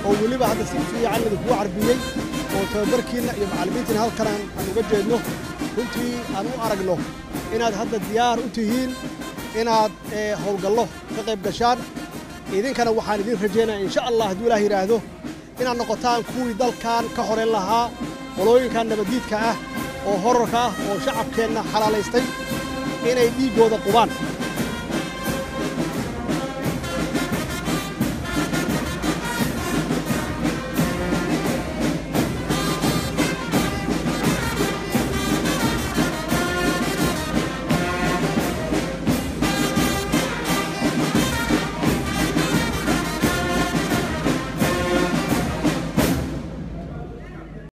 oo weliba hadda si fiican idinkugu carbiyey oo tababarkiinna iyo macallimiintiina halkan aan aan uga jeedno runtii aan u aragno inaad hadda diyaar u tihiin inaad ee, howlgallo ka qayb gashaan idinkana waxaan idin rajaynaya insha allah hadduu ilaah yidhaahdo inaad noqotaan kuwii dalkan ka horeyn lahaa qolooyinkan nabaddiidka ah oo horarka ah oo shacabkeenna xalaalaystay inay dhiiggooda qubaan